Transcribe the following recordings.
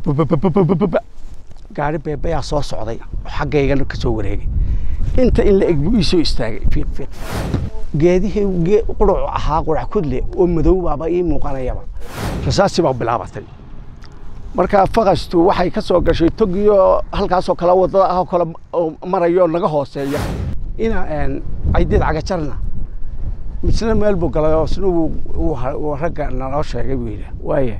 babababababa gaari beebayaa soo socday oo xaggaygana ka soo wareegay inta in la eg buu ii soo istaagay fiiq fiiq geedihii quracu ahaa qurac kudle oo madow baaba ii muuqanayaba rasaasi baa bilaabatay markaa faqastu waxay ka soo gashay togiyo halkaasoo kale wadada ah oo kale marayo naga hooseeya ina caydeed cagajarna misna meel buu galay oo isna uu ragga naloo sheegay buu yidhi waaya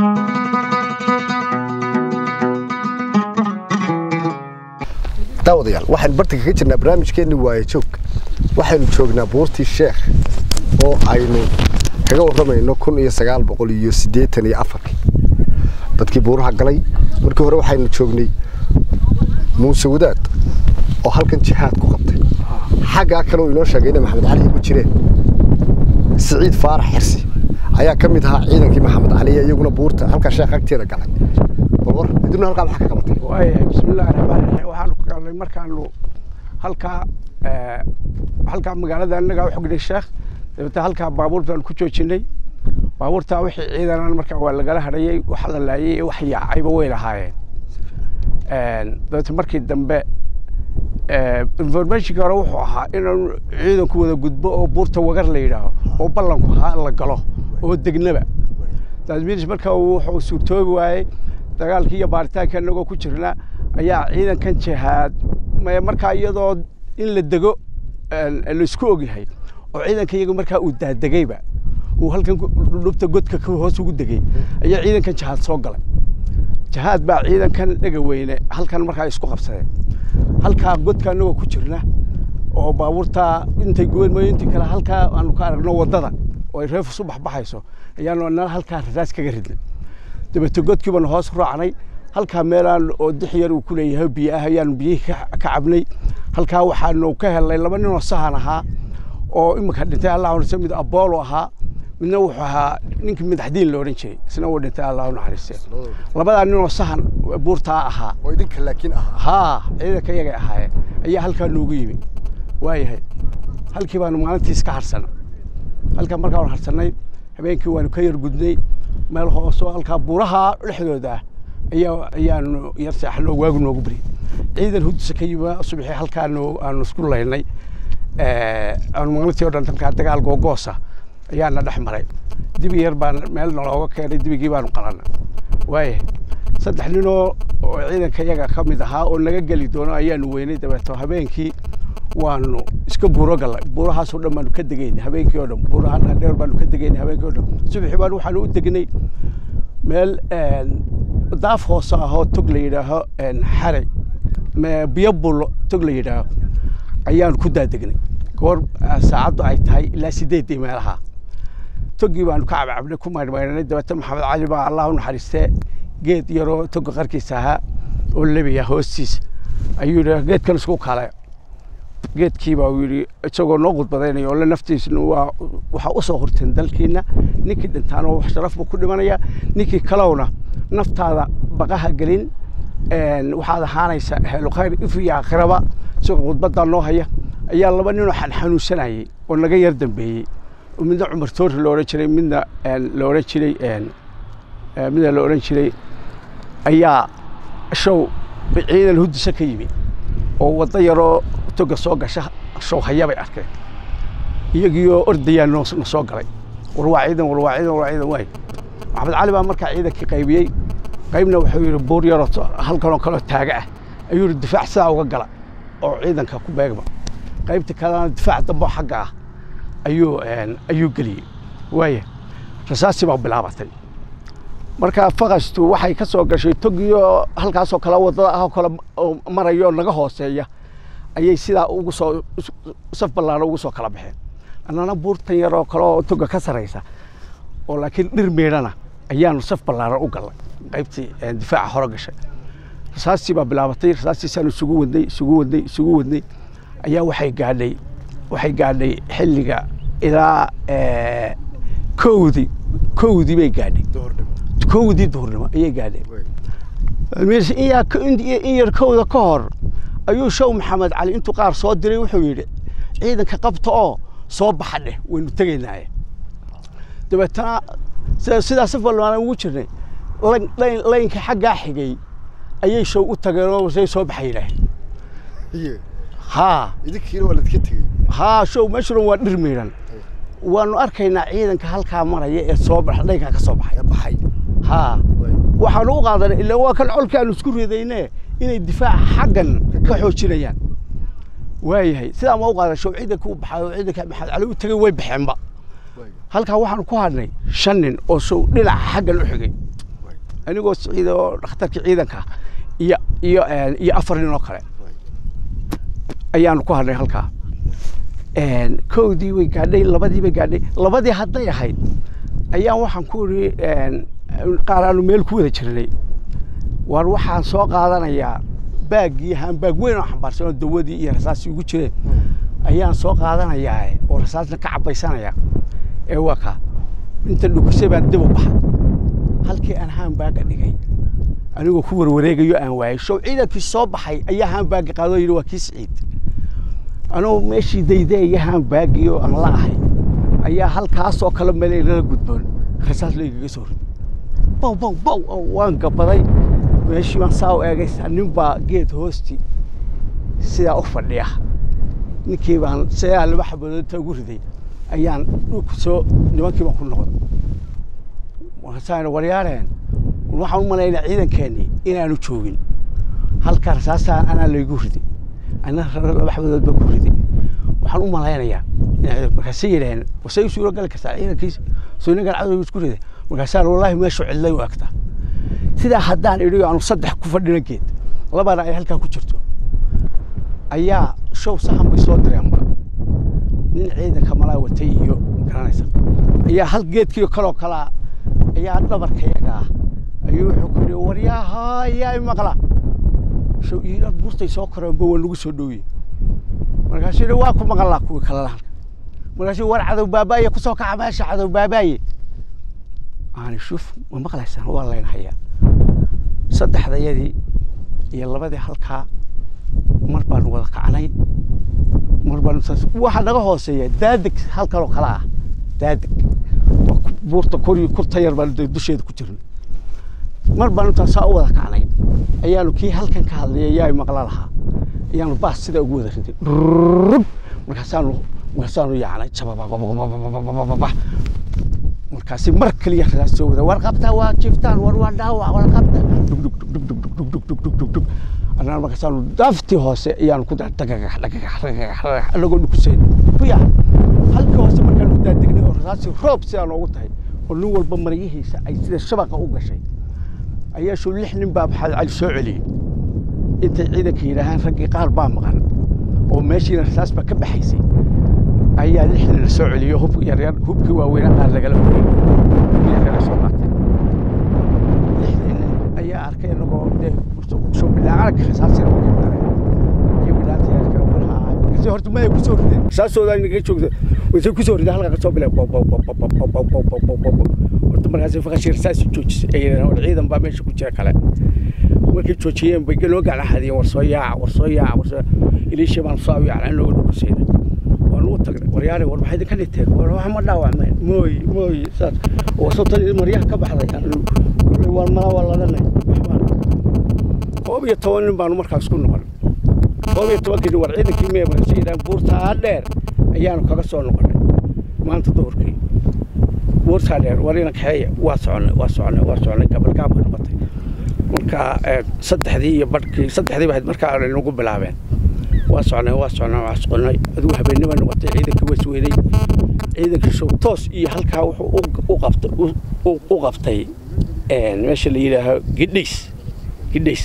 daawadayaal waxaan bartanka ka jirnaa barnaamijkeenni waaye joog waxaynu joognaa buurtii sheekh oo aynu kaga warramayno kun iyo sagaal boqol iyo siddeetan iyo afarkii dadkii buuraha galay markii hore waxaynu joognay muuse wadaad oo halkan jihaad ku qabtay xaggaa kale uu inoo sheegay inay maxamed cali ku jireen siciid faarax xirsi ayaa ka mid ahaa ciidankii maxamed cali iyaguna buurta halkaa sheekh agteeda galay balwar iduna halkaa maxaa ka qabatay waaya bismillahi raxmaan raxiim waxaanu ku galnay markaanu halkaa halkaa magaalada annagaa u xognay sheekh dabeetna halkaa baabuur baanu ku joojinay baabuurtaa wixii ciidanan markaa waa lagala hadhayey wax la laayey wax yaacayba way lahaayeen dabeetna markii dambe informationkii hore wuxuu ahaa inaanu ciidanku wada gudbo oo buurta wagar la yidhaaho oo ballanku haa la galo oo degnaba taasmiinis marka wuxuu suurtoobi waayey dagaalkii iyo baaritaanka inagoo ku jirna ayaa ciidankan jihaad markaa iyadoo in la dego laisku ogyahay oo ciidanka iyaga markaa uu daadegayba uu halkan dhubta godka hoos ugu degay ayaa ciidankan jihaad soo galay jihaad baa ciidankan dhega weyne halkan markaa isku qabsadeen halkaa godka anagoo ku jirna oo baabuurtaa intay guban mooyo intii kale halkaa aanu ka aragno waddada oo ay reefus u baxbaxayso ayaanu nala halkaa rasaas kaga ridnay dabeete godkii baanu hoos raacnay halkaa meelaan oo dix yar uu ku leeyahay biyo ah ayaanu biyihii ka cabnay halkaa waxaanu ka helnay laba ninoo sahan ahaa oo iminka dhintay allah naxariiste mid aboolo ahaa midna wuxuu ahaa ninkii madaxdiin la odhan jiray isna uu dhintay allah naxariiste labadaa ninoo sahan buurtaa ahaa oo idinka laakiin ahaa haa ciidanka iyagay ahaayeen ayaa halkaa noogu yimi waayahay halkii baanu maalintiis ka harsana halkaa markaanu harsannay habeenkii waanu ka yar gudnay meel hoosoo halkaa buuraha dhexdooda ah ayaa ayaanu yar seexanoo waagu noogu beri ciidan hudisa ka yimi subaxii halkaanu aanu isku laynay aanu maalintii o dhan halkaa dagaal googoosa ayaana dhex maray dibi yar baan meel nalooga keenay dibigii baanu qalanay waayahay saddex ninoo oo ciidanka iyaga ka mid ahaa oo naga geli doono ayaanu weynay dabeeto habeenkii waanu iska buuro gallay buurahaasoo dhan baanu ka degaynay habeenkii oo dhan buuraha dhaadheer baanu ka degaynay habeenkii o dhan subaxii baan waxaanu u degnay meel daaf hoose ahoo tog la yidhaaho xare biyo bullo tog la yidhaaho ayaanu ku daadegnay goor saacaddu ay tahay ilaa sideeddii meelaha toggii baanu ka cabcabnay ku maydhmaydhanay dabeete maxamed cali baa allah u naxariistee geed yaroo toga qarkiisa ahaa oo lebiya hoostiisa ayuu yidhi geedkan isku kale geedkii baa uu yidhi isagoo noo khudbadaynaya oo le naftiisna waa waxaa u soo horteen dalkiina ninkii dhintaana wax sharaf buu ku dhimanayaa ninkii kalowna naftaada baqaha gelin waxaad ahaanaysa helo khayr ifriya aakhiraba isagoo khudbaddaa noo haya ayaa laba ninoo xanxanuunsanayey oo naga yar dambeeyey oo midna cumar toori la odhan jiray midna la odhan jiray midna la odhan jiray ayaa show ciidan hudisa ka yimi oo waddo yaroo toga soo gasha show haya bay arkeen iyagiioo ordayaa na soo galay war waa ciidan war waa ciidan war waa ciidan waay maxamed cali baa markaa ciidankii qaybiyey qaybna wuxuu yidhi buur yaroo halkanoo kaloo taaga ah ayuu yidhi difaac sidaa uga gala oo ciidanka ku beegma qaybta kalena difaac dambo xagga ah ayuu ayuu geliyey waaya rasaasi baa bilaabatay markaa faqastu waxay ka soo gashay togiyo halkaasoo kale waddada ah oo kale marayo naga hooseeya ayay sidaa ugu soo saf ballaana ugu soo kala baxeen annana buurtan yaroo kale oo toga ka saraysa oo laakiin dhir meedhana ayaanu saf ballaaran u gallay qaybtii difaaca hore gashay rasaastii baa bilaabatay rasaastiisaanu isugu wadnay isugu wadnay isugu wadnay ayaa waxay gaadhay waxay gaadhay xilliga ilaa kowdii kowdii bay gaadhay kowdii duhurnimo ayay gaadheen in yar kowda ka hor ayuu show maxamed cali intuu qaar soo diray wuxuu yidhi ciidanka qabta oo soo baxa dheh waynu tegaynaaye dabeetana sidaa saf balbaanan ugu jirnay layn- layn- laynka xaggaa xigay ayay show u tageen oo say soo baxay yidhaaheen iyo haa idinkiina waa ladka tegey haa show meeshuran waa dhir miidhan waanu arkaynaa ciidanka halkaa maraya ee soo baxa laynkaa ka soo baxay ee baxay haa Waay. waxaanu u qaadanay ilaa waa kan colkii aanu isku ridayne inay difaaca xaggan ka xoojinayaan waayahay sidaa ma u qaadan show ciidanka u baxay oo ciidanka maxamed cali u tegay way baxeenba Waay. halkaa waxaanu ku hadhnay shan nin oo show dhinaca xaggan u xigay Waay. anigoo siciida oo dhakhtarkii ciidanka iyo iyo een, iyo afar nin oo kale Waay. ayaanu ku hadhnay halkaa een, kowdii way gaadhay labadii bay gaadhay labadii hadday ahayd ayaan waxaan ku iri een, qaar aanu meel ku wada jirnay waar waxaan soo qaadanayaa baaggii haanbaag weyn oo xambaarsan oo dawadii iyo rasaasii ugu jireen ayaan soo qaadanayaa oo rasaasna ka cabaysanaya ee waa kaa inta dhukusay baan dib u baxay halkii aan haanbaaga dhigay anigoo ku warwareegayo aan waayay show ciidankii soo baxay ayaa haanbaaga qaadoo yidhi waa kii siciid anoo meeshii daydaaya haanbaagii oo aan la ahay ayaa halkaasoo kale meel lala gudboon rasaas laygaga soo riday bow bow bow oo waan gabaday meeshii baan saa u eegay nin baa geed hoosti sidaa u fadhiya ninkii baan sidaa laba xabadood inta ugu riday ayaan dhulku soo nimankii baan ku noqday markaasaan waryaareen waxaan u malaynaa ciidankeennii inaanu joogin halkaa rasaastaan anaa laygu riday ana laba xabadood baa ku riday waxaan u malaynayaa inay- markaasay yidhaheen wasay u suuro gali kartaa ciidankiisa soo inagan cadowga isku riday markaasaan wallaahi meeshu cidlay u egtaa sidaa haddaan idhi aanu saddex ku fadhina geed labana ay halkaa ku jirto ayaa show sahan bay soo direenba nin ciidanka malaa watay iyo garanaysa ayaa hal geedkii kaloo kalaa ayaa dhabarkayaga ah ayuu wuxuu ku yidhi waryaaha yaa i maqla show iidhan buurtay soo koreenba waa nagu soo dhowye markaasuu yidhi waa ku maqalaa kuwii kalena halka markaasuu war cadow baabaaye kusoo kaca meesha cadow baabaaye aani shuf ma maqlaysaan waa layna hayaa saddexdayadii iyo labadii halkaa mar baanu wada kacnay mar baanu saas waxa naga hooseeya daadig halkanoo kale ah daadig waa ku- buurta kori kurta yar baanu dee dusheeda ku jirnay mar baanu intaan saa u wada kacnay ayaanu kii halkan ka hadlayay yaa maqla lahaa ayaanu baas sidaa ugu wada riday rrrrb markaasaanu markaasaanu yaacnay jabababababababababa markaasi mar kaliya rasaas soo wada war qabta waa jiftaan war waa dhaawac war qabta dhugdhugdhugdhugdhugdhugdhugdhugdhug annana markaasaanu dafti hoose ayaanu ku dar dhagagax dhagagax dhagagax dhagagax anagoo dhukusayn buya halkii hoose markaan u daadegnay oo rasaasi roob sidaa noogu tahay oo nin walba maryihiisa ay sida shabaqa u gashay ayaa shuu lix nin baa maxamed cali soo celiyey intay ciidanka yidhaahaan raggii qaar baa maqan oo meeshiina rasaas baa ka baxaysay ayaa lix nin la soo celiyey hub yaryar hubkii waaweynaa qaar lagala wareegay hubkii yaryara soo qaateen lixdii nin ayaa arkay inagoo dee soo bidhaacana rasaasina markay dareen iyo bidhaanta yarka markaa markaasi horta maya kusoo rideen rasaasooda inaga joogta waysay kusoo rideen halkaa kasoo bileen bow bow bow bow bow bow bow bow bow bow bow bow horta markaasi faqashii rasaasi joojisay ay yidhahdeen war ciidan baa meesha ku jira kale markay joojiyeen bay noo gacnaxadiyeen war soo yaaca war soo yaaca war soo iliisha baan soo yaacnay inooga dhukusayna waanu u tagnay waryaale war maxay idinka dhigteen war wax ma dhaawacmeen mooy mooy saas oo sabtan maryaha ka baxday aanu kulley waan mala waa ladanay waxbaan koob iyo toban nin baanu markaas ku noqonay koob iyo tobankii nin war ciidankii mee markaasi yidhahan buurtaa dheer ayaanu kaga soo noqonay maanta duhurkii buurtaa dheer war ina kaxeeya waa soconay waa soconay waa soconay gabalgaab bay noqotay marka eh, saddexdii iyo badhkii saddexdii bahayd markaa ay nagu bilaabeen waa socnay waa socnay waa soconay adigu habeennima noqotay ciidankii waa isweynay ciidankii show toos iyo halkaa wuxuu u- u qabtay u- u- u qabtay een, meesha la yidhaaho gidhays gidhays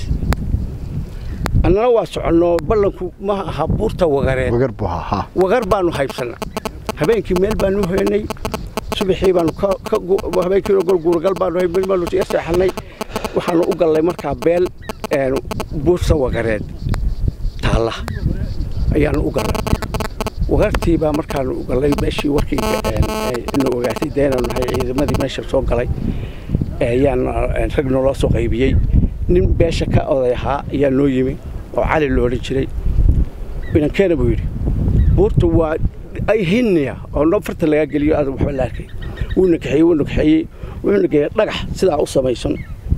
annana waa soconno ballanku ma aha buurta wagareed wagar buu ahaa haa wagar baanu haybsannay habeenkii meel baanu hoynay subaxii baanu ka ka gu- habeenkiina gol guuragal baanu hay meel baanu iga seexanay waxaanu u gallay markaa beel een, buurta wagareed taalla ayaanu u gallay wagartii baa markaanu u gallay meeshii warkii ina ogaatay dee inaanu nahay ciidamadii meesha soo galay ayaan rag naloo soo qaybiyey nin beesha ka oday ahaa ayaa noo yimi oo cali lo odhan jiray inankeena buu yidhi buurta waa ay hinniya oo no farta lagaa geliyo aad waxba la arkay wuuna kaxeeyey wuuna kaxeeyey wuxuuna geeyey dhagax sidaa u samaysan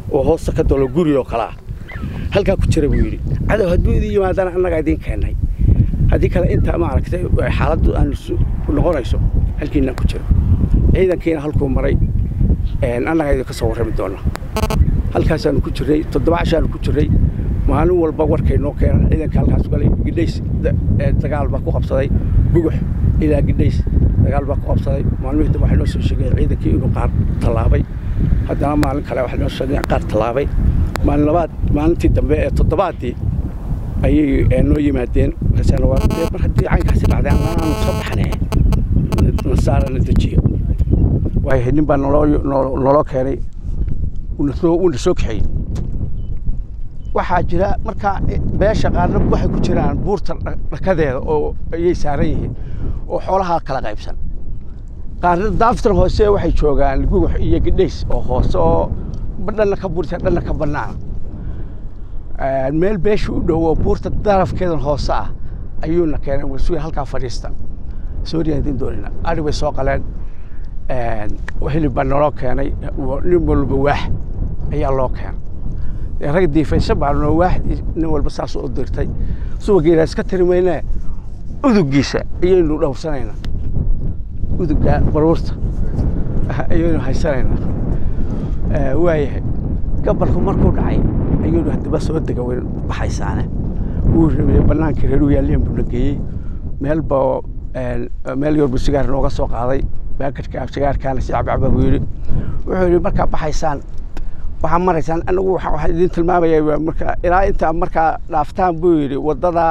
oo hoosta ka dolo guri oo kale ah halkaa ku jira buu yidhi cadow hadduu idin yimaadana annagaa idiin keennay haddii kale intaa maaragtay xaaladdu aan noqonayso halkiinaan ku jiro ciidankiina halkuu maray annagaa idinka soo warrami doona halkaasaanu ku jirnay toddoba cashaanu ku jirnay maalin walba warkay noo keenan ciidanka halkaas galay gidhays dagaal baa ku qabsaday gugux ilaa gidhays dagaal baa ku qabsaday maalmihii dambe waxay noo soo sheegeen ciidankii inuu qaar tallaabay haddana maalin kale waxay noo sheegeen qaar tallaabay maalin labaad maalintii dambe ee toddobaaddii ayay noo yimaadeen markaasana waa mar haddii caynkaasi dhacday amaanaanu soo baxnee nasaarana dejiyo waayahay nin baa naloo naloo keenay uuna soo kaxeeyey waxaa jira markaa beesha qaarna waxay ku jiraan buurta dhakadeeda oo ayay saaran yihiin oo xoolaha kala qaybsan qaarna daaftan hoose waxay joogaan gugux iyo gidhays oo hoose oo dhanna ka buurta dhanna ka bannaana meel beesha u dhow oo buurta darafkeedan hoose ah ayuuna keenay wasuga halkaa fadhiista soo riyaadin doonina ari bay soo qaleen hilib baa naloo keenay nin walba waax ayaa loo keenay rag diifaysan baa noo waax nin walba saas u dirtay subageena iska tiri maynee udugiisa ayaynu dhowrsanaynaa uduga baruurta ayaynu haysanaynaa waayahay gabalku markuu dhacay ayaynu haddaba soo dega weyn baxaysaane wuu rabay bannaankii reer u yaalleen buu na geeyey meel baa meel yorbu sigaar nooga soo qaaday baakadka sigaarkaana si cabcaba buu yidhi wuxuu yidhi markaa baxaysaan waxaa maraysaan anagu waxaa idin tilmaamaya marka ilaa intaa markaa dhaaftaan buu yidhi waddada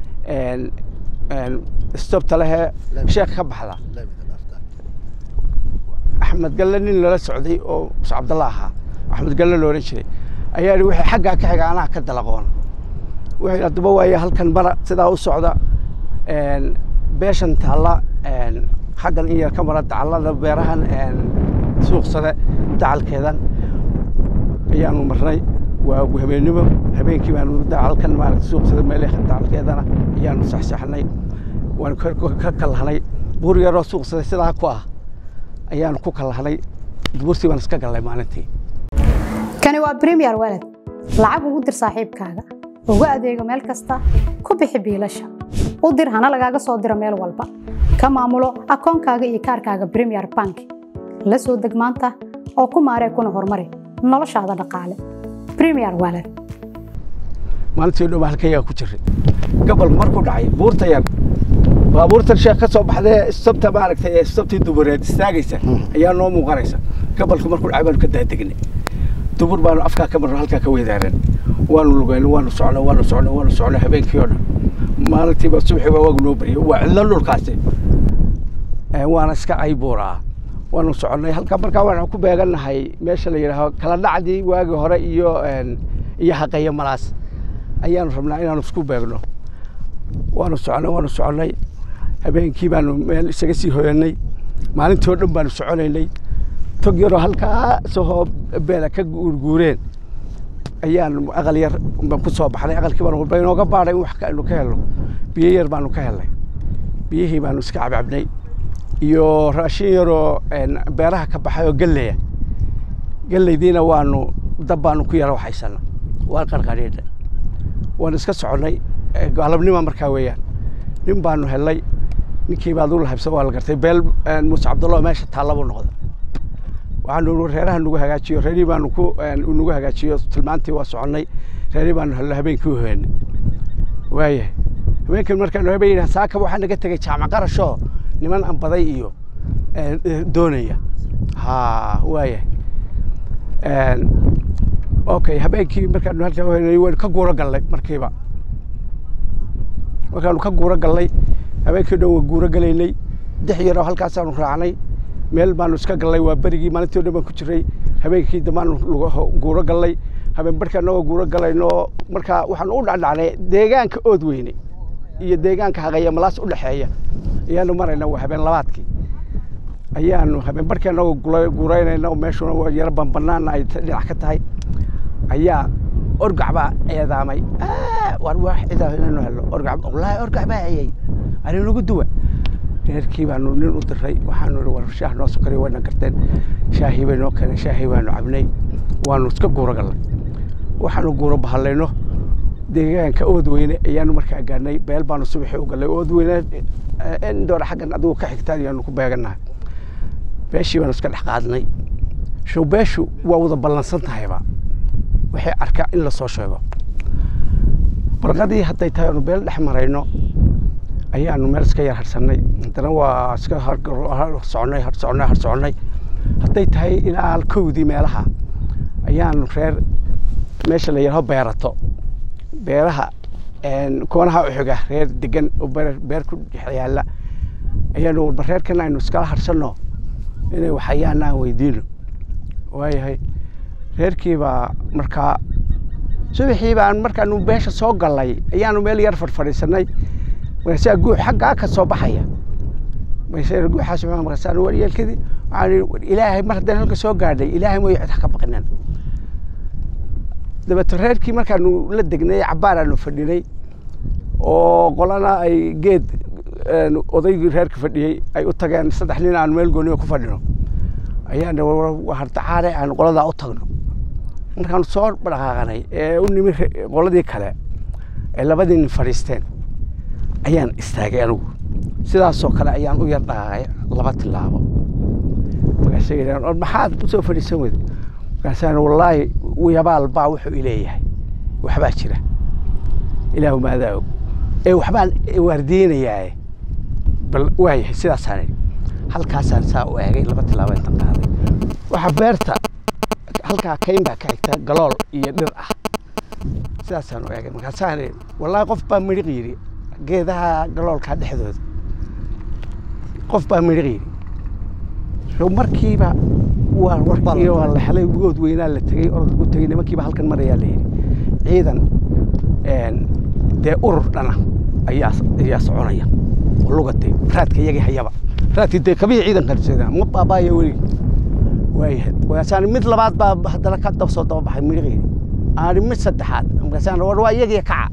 stobta lehee sheek ka baxda axmed galle nin lala socday oo muse cabdalla ahaa axmed galle lo odhan jiray ayaa yidhi wixii xaggaa ka xiga anaa ka dalaqoona wuxuu yidhi haddaba waaye halkan bara sidaa u socda beeshan taalla xaggan in yar ka mara dacallada beerahan suuqsade dacalkeedan ayaanu marnay waa habeennimo habeenkii baanu dacalkan maarata suuqsade meelaha dacalkeedana ayaanu saxsaxnay waanu ka kallahnay buur yaroo suuqsade sidaa ku ah ayaanu ku kallahnay buurtii baan iska gallay maalintii kani waa premier walad lacag ugu dir saaxiibkaaga ugu adeego meel kasta ku bixi biilasha u dir hana lagaaga soo diro meel walba ka maamulo akoonkaaga iyo kaarkaaga premier bank la soo deg maanta oo ku maaree kuna horumari noloshaada dhaqaale premier walad maalintii dhow halkayaa ku jiray gabalku markuu dhacay buurta yar baabuurtan sheekh ka soo baxdee istabta maaragtay ee istabtii dubureed istaagaysa ayaa noo muuqanaysa gabalku markuu dhacay baanu ka daadegnay dubur baanu afkaa ka marno halkaa ka weydaaran waanu lugayno waanu socno waanu socno waanu socno habeenkii oo dhan maalintiiba subaxii baa waagu noo baryay waa cidlo dhulkaasi waana iska caybuuraa waanu soconnay halka markaa waxaan ku beegannahay meesha la yidhaaho kala dhacdii waagii hore iyo iyo haqeeyo malaas ayaanu rabnaa inaanu isku beegno waanu soconnay waanu soconnay habeenkii baanu meel isaga sii hoyanay maalintii oo dhan baanu soconaynay tog yaroo halkaa sahoo beela ka guurguureen ayaan aqal yar baan ku soo baxnay aqalkii baan walba inooga baadhay in wax aynu ka helno biyo yar baanu ka helnay biyihii baanu iska cabcabnay iyo raashin yaroo beeraha ka baxay oo gelleya gellaydiina waanu dab baanu ku yara waxaysana waan qarqadhiidha waanu iska soconnay galabnima markaa weeyaan nin baanu helnay ninkii baad u lahabsa waa la gartay beel muuse cabdullah meesha taallabuu noqda waxaanu reeraha nagu hagaajiyo reerihii baanu ku nagu hagaajiyo tilmaantii waa soconnay reerihii baanu helno habeenkii u hoyanay waayahay habeenkan markaanu habeen yidhaha saaka waxaa naga tegay jaamac qarashoo niman ambaday iyo doonaya ha waayahay okay habeenkii markaanu halkaa hoyanay waynu ka guuro gallay markiiba markaanu ka guuro gallay habeenkii dhan waa guuro galaynay dix yaroo halkaasaanu raacnay meel baanu iska gallay waa berigii maalintii o dhan baan ku jiray habeenkii dambaanu guuro gallay habeen barhka anagoo guuro galayno markaa waxaanu u dhacdhacnay deegaanka ood weyne iyo deegaanka haqeeya malaas u dhexeeya ayaanu marayna waa habeen labaadkii ayaanu habeen barhkii anagoo guuraynayna oo meeshuna waa yaro banbanaana ay dhinac ka tahay ayaa orgac baa eedaamay war wax cidaa inaynu helno orgac wallaahi orgac baa hayay aninagu duwa reerkii baanu nin u diray waxaanu ihi war shaah noo sokariyo wayna garteen shaahii bay noo keeneen shaahii baanu cabnay waanu iska guuro gallay waxaanu guuro bahallayno deegaanka oodweyne ayaanu markaa gaadhnay beel baanu subaxii u gallay oodweyne indoora xaggan adigu ka xigtaan ayaanu ku beegannahay beeshii baanu iska dhex qaadnay show beeshu waa wada ballansan tahayba waxay arkaa in lasoo sheego barqadii hadday tahay aanu beel dhex marayno ayaanu meel iska yar harsannay haddana waa iska soconay har soconay har soconay hadday tahay ilaa kowdii meelaha ayaanu reer meesha la yidhaho beerato beeraha koonaha uxiga reer degan oo beer ku dhex yaalla ayaanu walba reerkan aynu iskala harsanno inay waxayaan aan weydiino waayahay reerkii baa markaa subaxii baan markaanu beesha soo gallay ayaanu meel yar fadhfadhiisanay markaasaa guux xaggaa ka soo baxaya markaasa guuxaas markaasaan waryeelkadii waxaan ilaahay mar haddaan halka soo gaadhay ilaahay mooyo cid ha ka baqinen dabeeto reerkii markaanu la degnay cabbaar aanu fadhinay oo qolana ay geed odaygii reerka fadhiyey ay u tageen saddex nin aanu meel gooniyo ku fadhino ayaan hardacaane aanu qoladaa u tagno markaanu soo dhaqaaqanay ee u nimi qoladii kale ee labadii nin fadhiisteen ayaan istaagay anigu sidaasoo kale ayaan u yar dhaqaaqay laba tilaabo markaasay yidhahan maxaad u soo fadhiisan weyda markaasaan wallaahi yabaal baa wuxuu ileeyahay waxbaa jira ilaahu maadaa og ee waxbaan waardiinayaaye bal waayahay sidaasaan idhi halkaasaan saa u eegay laba tilaabo intan qaaday waxa beerta halkaa kayn baa ka xigta galool iyo dhir ah sidaasaan u eegay markaasaan idhi wallaahi qof baa midhiq yidhi geedaha galoolkaa dhexdooda qof baa midhiq yidhi so markiiba waa warkii waa la helay good weynaa la tegey orod lagu tegey nimankiiba halkan marayaa la yidhi ciidan dee urur dhana ayaa ayaa soconaya oo lugatay raadka iyagii hayaba raadkii dee kabii ciidan qarseeda ma baabaaya weligi waayahay markaasaan mid labaad baa haddana ka dab soo daba baxay midhiqeedi aani mid saddexaad markaasaan war waa iyagii kaca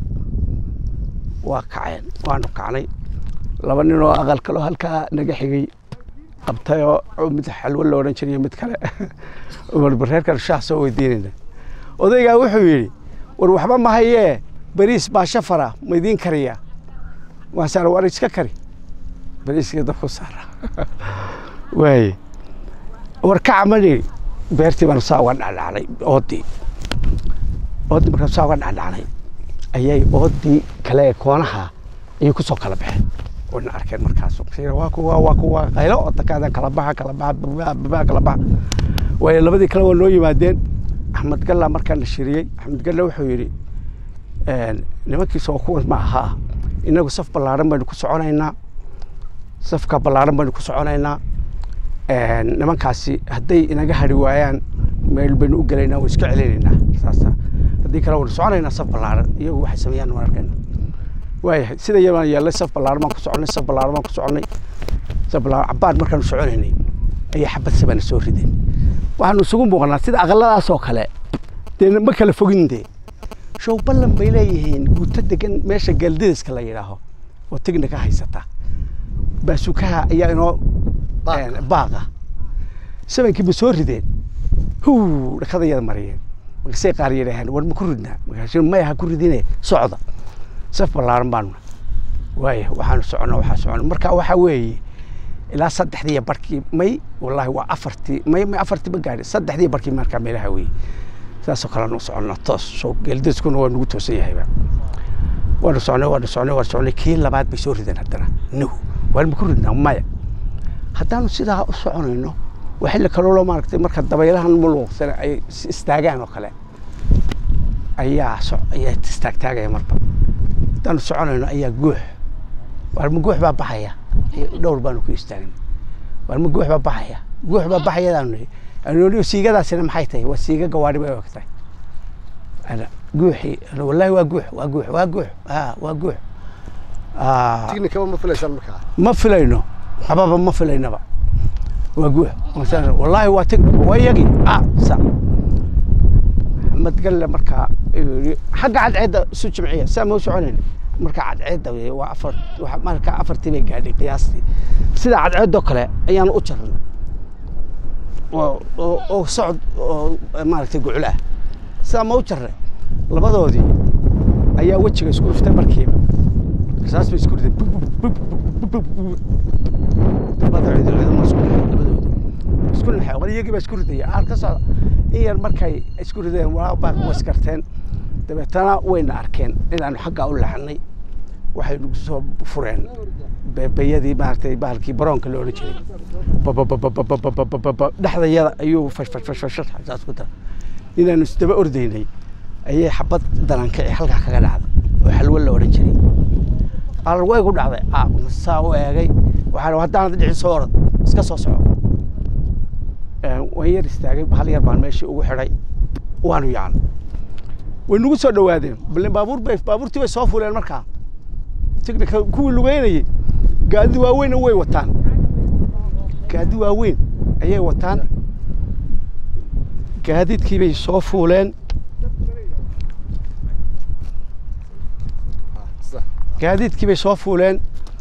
waa kaceen waanu kacnay laba nin oo aqal kaloo halkaa naga xigay qabtay oo mid xalwo la odhan jiray mid kale warba reerkan shaah soo weydiinayna odaygaa wuxuu yidhi war waxba ma hayee bariis baa shafara ma idiin kariya waasaan war iska kari bariiskii dabku saara waaye war kaca ma nidhi beertii baanu saa uga dhacdhacnay oodii oodii markaan saa uga dhacdhacnay ayay oodii kale ee koonaha ayay ku soo kala baxeen wayna arkeen markaas waa kuwa waa kuwa qaylo oo takaada kala baxa kala baxa babaa kala baxa waayo labadii kale waa noo yimaadeen axmed galla markaan la shiriyey axmed galla wuxuu yidhi nimankiisa oo kuwan ma ahaa inagu saf ballaaran baynu ku soconaynaa safka ballaaran baynu ku soconaynaa nimankaasi hadday inaga hari waayaan meel baynu u gelaynaa waa iska celinaynaa saasa haddii kale waynu soconaynaa saf ballaaran iyagu waxay sameeyaan waan arkayna waayahay sida yabaan yeelay saf ballaaran baan ku soconay saf ballaaran baan ku soconay saf ballaaran cabbaan markaanu soconaynay ayay xabad sabana soo rideen waxaanu isugu muuqnaa sida aqaladaasoo kale dee ma kala fogin dee show ballan bay leeyihiin guuto degan meesha galdidiska la yidhaaho oo tigna ka haysata baasukaha ayaa inoo baaqa sabankii ba soo rideen huu dhakadayada mariyeen markaasay qaar yidhaaheen war ma ku ridnaa markaas maya ha ku ridine socda saf ballaaran baanu waaya waxaanu soconnaa waxaa soconna marka waxaa weeye ilaa saddexdii barkii may wallaahi waa afartii may may afartii ma gaadhi saddexdii barkii markaa meelaha weeye saasoo kaleanu soconnaa toos soo geeldiskuna waa nagu toosan yahayba waanu socnay waanu socnay waanu socnay kii labaad bay soo rideen haddana nahu waan ma ku ridnaa maya haddaanu sidaa u soconayno waa xilli kaloo maaragtay marka dabaylahan muluuqsana ay istaagaan oo kale ayaa ayaa istaagtaagaya marba haddaanu soconayno ayaa guux waarma guux baa baxaya dhowr baanu ku istaagin waarma guux baa baxaya guux baa baxayadaanu nihi anoni siigadaasina maxay tahay waa siiga gawaadhi bay og tahay ana guuxii wallaahi waa guux waa guux waa guux a waa guux tignikaba ma filaysaan markaa ma filayno hababa ma filaynaba waa guux wallaahi waa tignik waa iyagii a sa axmed galle markaa xagga cadceedda isu jimciya saa ma u soconayn marka cadceedda wey waa afar marka afartii bay gaadhay qiyaastii sida cadceeddoo kale ayaanu u jarnay oo oo oo socod oo maaragtay guclo ah sidaa ma u jarre labadoodii ayaa wejiga isku dhuftay markiiba rasaas bay isku riday dabada ciidamada isku dhexay labadoodii isku naxay war iyagii baa isku ridaya aar ka socda in yar markay isku rideen waa baa waskarteen dabeetana wayna arkeen inaanu xaggaa u leexanay waxay nagu soo fureen beebayadii maaragtay bahalkii baroonka la odhan jiray bababababababababa dhexdayada ayuu fashfashfashfashar saas ku dara inaanu isdaba ordaynay ayay xabad dalankici halkaa kaga dhacda oo xalwo la odhan jiray alal way ku dhacday saa u eegay waxaa haddaanad dhicin soo orod iska soo soco waan yar istaagay hal yar baan meeshii ugu xidhay waanu yacno way nagu soo dhowaadeen bale baabuur bay baabuurtii bay soo fuleen markaa tignika kuwii lugeynayay gaadi waaweynna way wataan gaadi waaweyn ayay wataan gaadiidkii bay soo fuuleen gaadiidkii bay soo fuuleen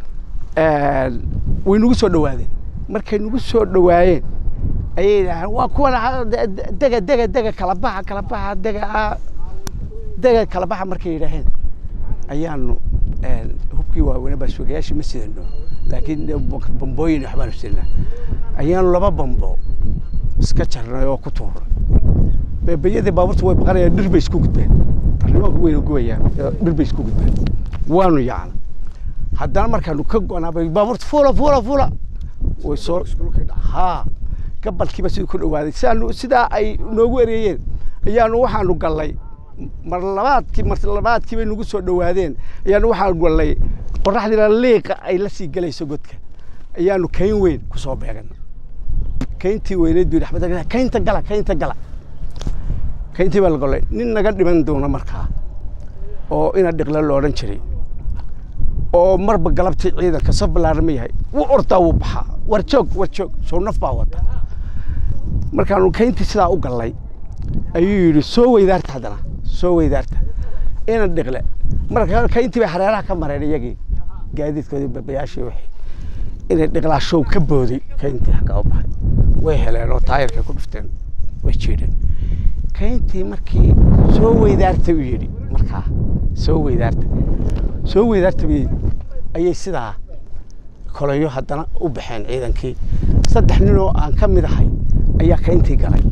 way nagu soo dhowaadeen markay nagu soo dhowaayeen ayay yidhaaheen waa kuwan dega dega dega kala baxa kala baxa dega dega kala baxa markay yidhaaheen ayaanu hubkii waaweyne baa sugayaashii ma sidano laakiin bambooyin waxbaanu sidnaa ayaanu laba bambo iska jarnay oo ku tuurnay beebayadii baabuurta way baqanayaan dhir bay isku gudbeen arrimaanku wayna gubayaan dhir bay isku gudbeen waanu yacna haddana markaanu ka go'naabay baabuurta fuula fuula fuula way soo haa gabalkiiba siduu ku dhowaaday sidaanu sidaa ay noogu ereeyeen ayaanu waxaanu gallay mar labaadkii mar labaadkii bay nagu soo dhowaadeen ayaanu waxaanu gallay qoraxdiina liiqa ay la sii gelayso godka ayaanu kayn weyn ku soo beegan kayntii weyneed buu axmed kaynta gala kaynta gala kayntii baa la gollay nin naga dhiman doona markaa oo ina dhiqla lo odhan jiray oo marba galabtii ciidanka saf ballaarama yahay wuu ordaa wuu baxaa war joog war joog soo naf baa wata markaanu kayntii sidaa u gallay ayuu yidhi soo weydaarta haddana soo weydaarta ina dhiqle marka kayntii bay hareeraha ka mareen iyagii gaadiidkoodii babayaashii wixii inay dhiqlaa show ka booday kayntii xaggaa u baxay way heleen oo taayarkay ku dhufteen way jiidheen kayntii markii soo weydaarta uu yidhi markaa soo weydaarta soo weydaarta bay ayay sidaa kolayo haddana u baxeen ciidankii saddex nin oo aan ka mid ahay ayaa kayntii galay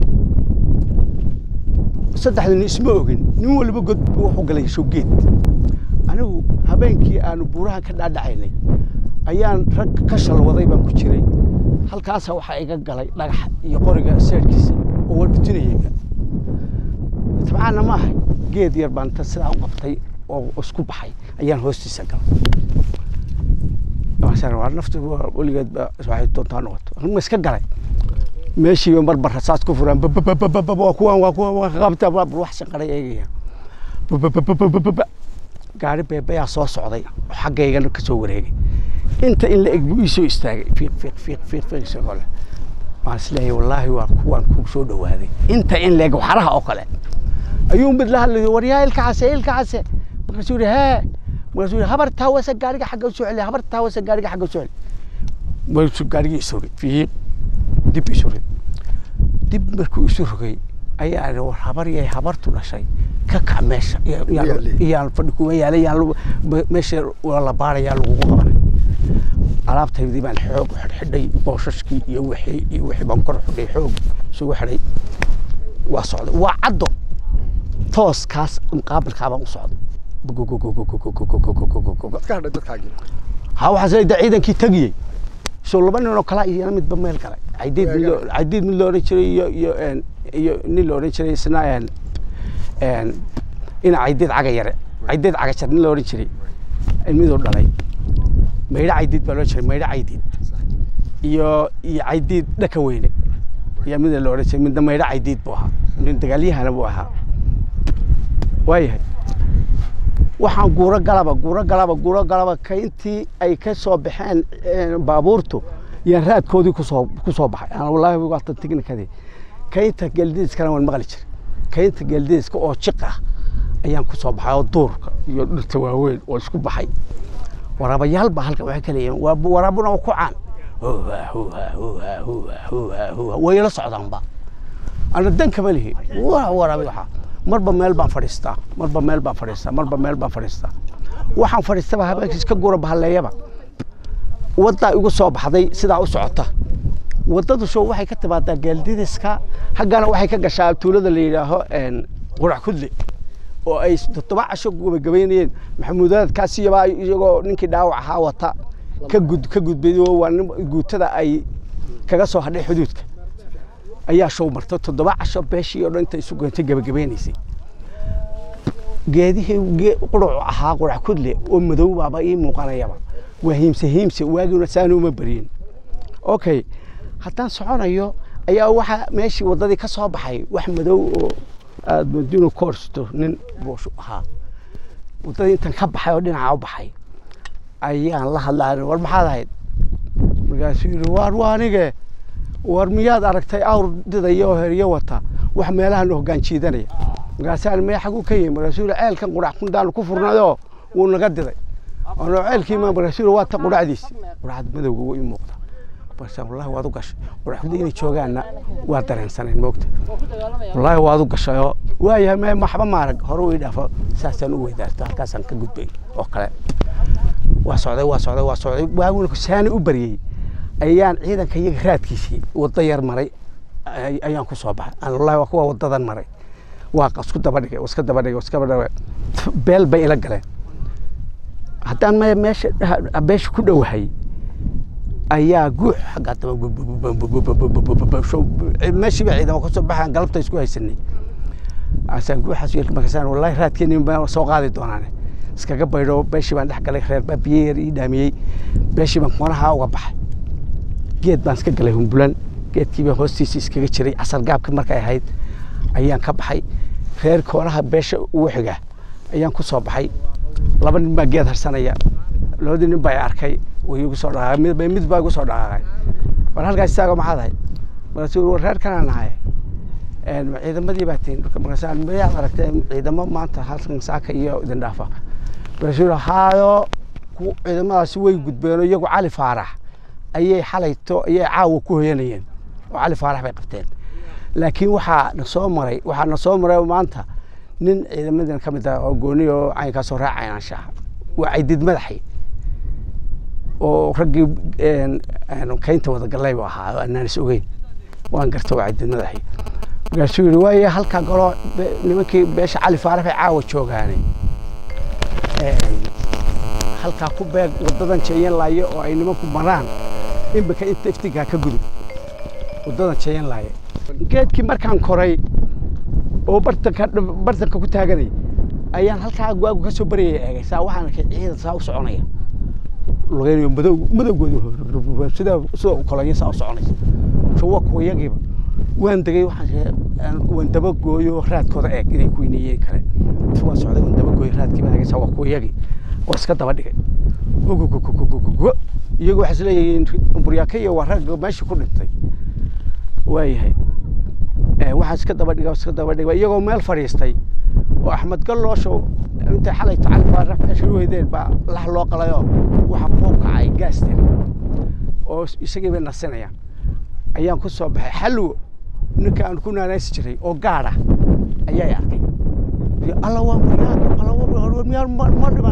saddexda nin isma ogin nin waliba god wuxuu galay showgeed anigu habeenkii aanu buurahan ka dhaadhacaynay ayaan rag ka shalwaday baan ku jiray halkaasa waxaa iga galay dhagax iyo qoriga seerkiisa oo walbutinayeyba tabcaanna ma ahay geed yar baan ta sidaa u qabtay oo isku baxay ayaan hoostiisa galay waa naftu weligeed waxay doontaa noqoto ma iska galay meeshiiba marba rasaas ku furaan waa kuwan waa kuwan waa qabta wax shanqaray eegayaan gaari beebayaa soo socday oo xaggaygana ka soo wareegay inta in la eg buu ii soo istaagay fiiq fiiq fiiq fiiq fiiq isagoo leh waan isleeyahay wallaahi waa kuwan ku soo dhowaaday inta in la eg waxaraha oo kale ayuu mid la hadlayay war yaa ilka case ilka case markaasuu yidhi hee markaasuu yidhi habar taawasa gaariga xagga u soo celiya habar taawasa gaariga xagga u soo celi markaasuu gaarigii isu rogay fiiq dib isu rogay dib markuu isu rogay ayaa idhi war habar yay habartu dhashay ka kac meesha iyaan fadhi kuma yaalay yaan meesha waa la baarayaa lagugu qabanay alaabtaydii baan xoog xidhxidhay booshashkii iyo wixii iyo wixii baan kor xidhay xoog isugu xidhay waa socday waa caddo tooskaas muqaabilkaa baan u socday ha waxaas da ciidankii tegiyey soo laba nin oo kala iyana midba meel galay caydiid mid loo caydiid mid loo odhan jiray iyo iyo iyo nin la odhan jiray isna ina caydiid caga yare caydiid caga jar nin la odhan jiray miduu dhalay maydho caydiid baa loo jiray maydho caydiid iyo iyo caydiid dhaka weyne iyo mida la odhan jiray midna maydho caydiid buu ahaa nin dagaalyahana buu ahaa waayahay waxaan guuro galaba guuro galaba guuro galaba kayntii ay ka soo baxeen baabuurtu yaan raadkoodii kusoo ku soo baxay aan wallaahi waatan tignikadii kaynta geeldiiskana waan maqli jiray kaynta geeldiiska oo jiq ah ayaan ku soo baxay oo duurka iyo dhirta waaweyn oo isku baxay waraabayaal baa halkan waxay ka leeyihiin waa waraabuna waa ku caan huha huha huha huha huha huha way la socdaanba ana dan kama lihi waa waraabay waxaa marba meel baan fadhiistaa marba meel baan fadhiistaa marba meel baan fadhiistaa waxaan fadhiistaba habeenkiis ka gura bahaleeyaba waddaa igu soo baxday sidaa u socota waddadu show waxay ka timaadaa gaaldidiska haggana waxay ka gashaa tuulada la yidhaaho qurac kudle oo ay toddoba casho gabagabaynayeen maxamuudaadkaas iyabaa iyagoo ninkii dhaawac ahaa wata ka gud ka gudbay oo waa nin guutada ay kaga soo hadhay xuduudka ayaa show marta toddoba casho beeshii oo dhan inta isu goyntay gabagabeynaysay geedihii quracu ahaa qurac kudle oo madow baaba ii muuqanayaba waa hiimse hiimse waagina saana uma baryin okay haddaan soconayo ayaa waxa meeshii waddadii ka soo baxay wax madow oo aada madino koorsto nin buushu ahaa waddadii intan ka baxay oo dhinaca u baxay ayaan la hadlaa war maxaad ahayd markaasuu yidhi waar waa anige war miyaad aragtay awr didaya oo heryo wata wax meelahan hoggaan jiidanaya markaasaan maya xaguu ka yimi markaasuu yidhi ceelkan qurac kundaanu ku furnayoo wuu naga diday ono ceelkiima markaasuu yidhi waa ta quracdiisi quracad madowga wuu ii muuqda balse wallahi waad u gashay quraxda inay joogaanna waa dareensanayn moogta wallahi waad u gashay oo waayahay me maxba maarag hore u ii dhaafo saasaan u weydaarto halkaasaan ka gudbay oo kale waa socday waa socday waa socday waaguna saani u baryey ayaan ciidanka iyaga raadkiisii waddo yar maray ayaan ku soo baxay aan wallahi waa kuwa waddadan maray waa isku daba dhigay iska daba dhigay iska daba dhigay beel bay ila galeen haddaan me meesha beesha ku dhowahay ayaa guux xaggaa daba meeshiiba ciidamo kasoo baxaan galabta isku haysanay asaan guuxaas yeelka markaasaan wallahi raadkeeni baa soo qaadi doonaane iskaga baydho beeshii baan dhex galay reer baa biyo yar ii dhaamiyey beeshii baan koonaha uga baxay geed baan iska galay humbulan geedkii baan hoostiisa iskaga jiray casar gaabka markay ahayd ayaan ka baxay reer koonaha beesha ugu xiga ayaan ku soo baxay laba nin baa geed harsanaya labadii nin baa arkay way igu soo dhaqaaqay mid mid baa igu soo dhaqaaqay war halkaas istaago maxaad ahayd markaasuu war reer kanaan ahay ciidamadii baa tihin markaasaan mayaad aragtay ciidamo maanta halkan saaka iyo idin dhaafa markaasuu haayo ciidamadaasi way gudbeen iyagu cali faarax ayay xalayto ayay caawa ku hoyanayeen oo cali faarax bay qabteen laakiin waxaa na soo maray waxaa na soo maray maanta nin ciidamadan ka mid ah oo gooni oo caynkaasoo raacay anshaxa waa caydid madaxi oo raggii kaynta wada gallay buu ahaa oo anaan is ogeyn waan garta waa caydid madaxi markaasuu yidhi waaye halkaa galo nimankii beesha cali faarax bay caawa joogaanay halkaa ku beeg waddadan jeeyan laaye oo ay nimanku maraan imbika inta iftigaa ka gudub waddadan jeeyan laaye geedkii markaan koray oo bartanka bartanka ku taaganay ayaan halkaa waagu ka soo baryaya eegay saa waxaan arkay ciidan saa u soconaya lugeynayo madow madowgooda sida sida u kolaya saa u soconaysa shawa kuwayagiiba waan degay waxaan waan daba gooyo raadkooda eeg inay ku weynayeen kale waan socday waan daba gooyo raadkii baan eegay saa waa kuwayagii waa iska daba dhigay iyagu waxay isleeyihiin buryaaka iyo waa ragga meeshii ku dhintay waayahay waxaan iska daba dhiga iska daba dhiga iyagoo meel fadhiistay oo axmed gallooshow intay xalay tacali faarax meesha u weydeen baa lax loo qalayoo waxa kuu kacay gaasteen oo isagii bay nasinayaan ayaan ku soo baxay xalwo ninka aan ku naanaysi jiray oo gaadha ayay arkay alla waa buryaaka alla waa miyaa ma dhiman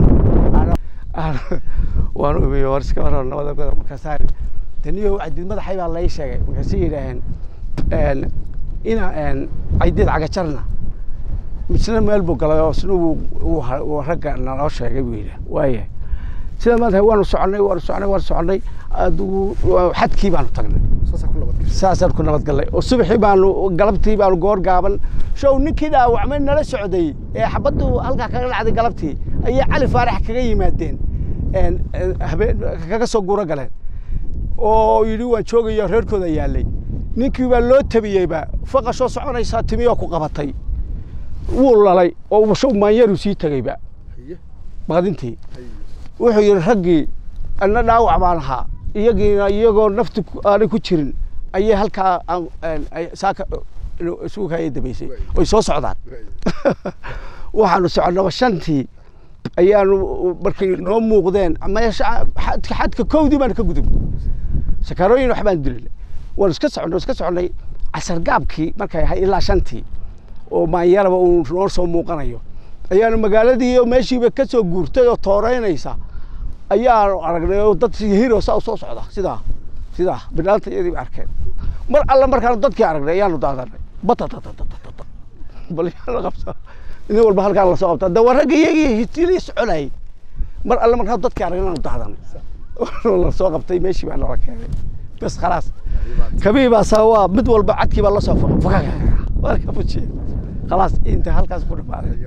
waan umiye war iska horo nabada goda markaasaa taniyo cadid madaxay baa lay sheegay markaasay yidhaaheen ina caydid cagajarna misna meel buu galay oo isna wuu ragga naloo sheegay buu yidhi waayahay sida maanta waanu soconay waanu soconay waanu soconay adigu xadkii baanu tagnay saasaan ku nabad gallay oo subaxii baanu galabtii baanu goor gaaban show ninkii dhaawacmay nala socday ee xabaddu halkaa kaga dhacday galabtii ayay cali faarax kaga yimaadeen habeen kaga soo guuro galeen oo yidhi waan joogaya reerkooda yaallay ninkii baa loo tabiyeyba faqashoo soconaysaa timiyoo ku qabatay wuu lalay oo show maanyaru sii tegeyba baadintii wuxuu yidhi raggii anna dhaawac baan ahaa iyagiina iyagoo nafti aanay ku jirin ayay halkaa saaka isugu kaaya dabaysay oy soo socdaan waxaanu soconnaba shantii ayaanu markay noo muuqdeen meesha xadka kowdii baanu ka gudub sakaarooyin waxbaan dilinay waan iska soconnay iska soconnay casar gaabkii markay ahay ilaa shantii oo maanyaraba uu noo soo muuqanayo ayaanu magaaladii oo meeshiiba ka soo guurtay oo tooreynaysa ayaanu aragnay oo dad hiro saa u soo socda sidaa sidaa bidhaanta iyadiiba arkeen mar alle markaanu dadkii aragnay ayaanu daadanay batatatatata bal yaa la qabtaa nin walba halkaan lasoo qabtaa de waa ragga iyagii hitilii soconayay mar alle markaanu dadkii aragnay aanu daadanay lasoo qabtay meeshii baa nala keenay bas khalaas kabiibaasaa waa mid walba cadkii baa lasoo fakaka waa ka fujiye khalaas inta halkaas ku dhamaaday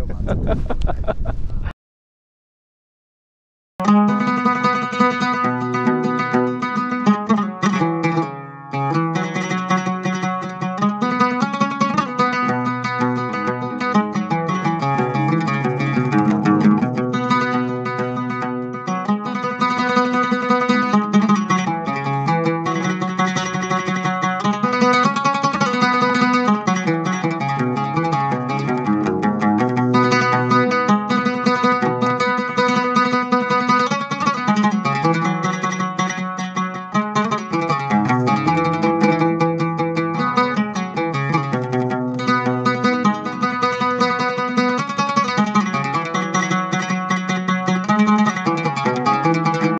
Thank